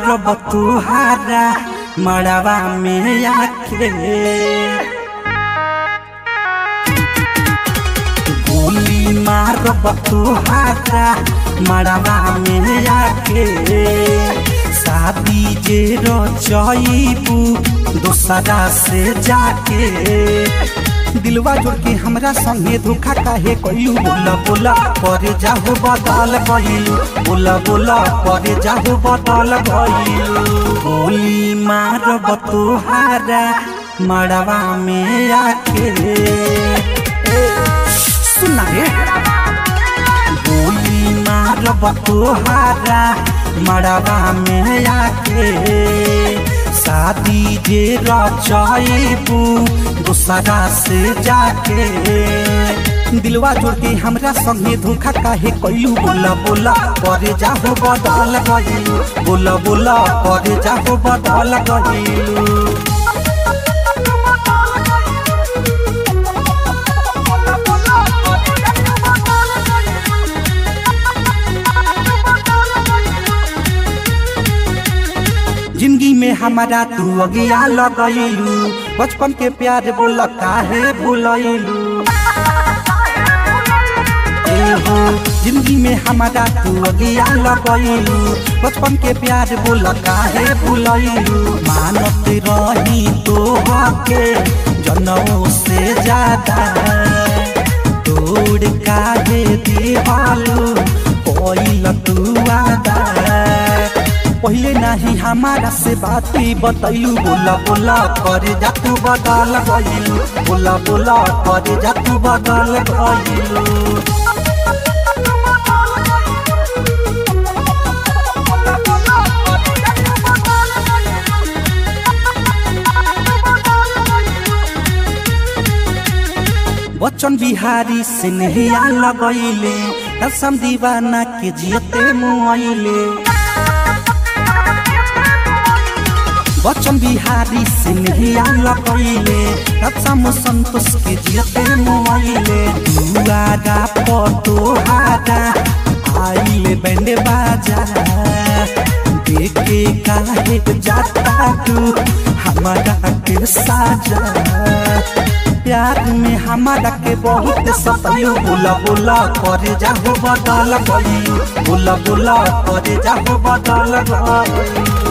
मारब तुहारा मड़वा में आके गोली मारब तुहारा मड़वा में आके शादी जे रचईबू दोसरा से जाके दिलवा जोड़ के हमरा संगे धोखा काहे कइलू बोला बोला करे जाहो बदल गइलू बोला बोला करे जाहो बदल गइलू गोली मारब तुहारा मड़वा में आके सुना रे गोली मारब तुहारा मड़वा में आके शादी जे रचईबू दूसरा से जाके दिलवा जोड़ के हमरा संगे धोखा काहे कइलू बोला बोला करे जाहो बदल गइलू बोला बोला करे जाहो बदल गइलू जिंदगी में हमारा तू अगिया लगैलू बचपन के प्यार बोल काहे भूलैलू एहो जिंदगी में हमारा तू अगिया लगैलू बचपन के प्यार बोल काहे भूलैलू मानत रही तो के जनों से ज्यादा तोड़ काहे दीवालू कोई तू आदा पहले नहीं हमारा से बात बतैलू बोला बोला करे जा तू बदल गइलू बोला बोला करे जा तू बदल गइलू बच्चन बिहारी से नहिया लगैले कसम दीवाना के जियते मुआइले बच्चन बिहारी से नहिया लगैले कसम संतोष के जियते मुआइले दुआरा पटोहारा आइले बैंड बाजा देखे काहे जाता तू हमारा के साजा प्यार में हमारा के बहुत सतलू बोला बोला करे जाहो बदल गई बोला बोला करे जाहो बदल गई